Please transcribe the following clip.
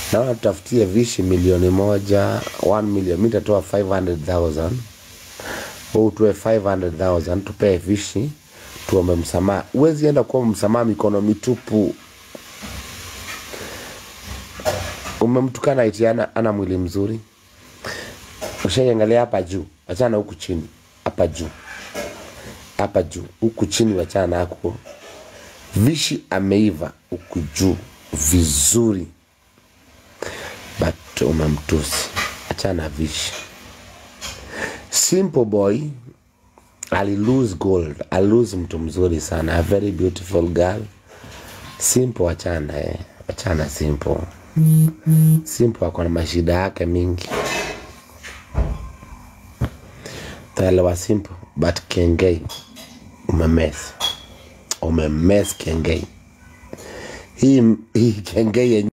naona tutafutie vishi milioni moja 1 million mi tatoa 500000 wewe utoe 500000 tupee vishi tuombe msamaha huwezi enda kuomba msamaha mikono mitupu umemtukana iti ana, ana mwili mzuri ushaiangalia hapa juu wachana huku chini hapa juu hapa juu huku chini wachana nako vishi ameiva huku juu vizuri but umemtusi achana vishi simple boy ali lose gold ali lose mtu mzuri sana a very beautiful girl simple achana eh. achana simple simple ako na mashida yake mingi taelewa simple but kengei umemes umemes kengei hii hii kengei yenye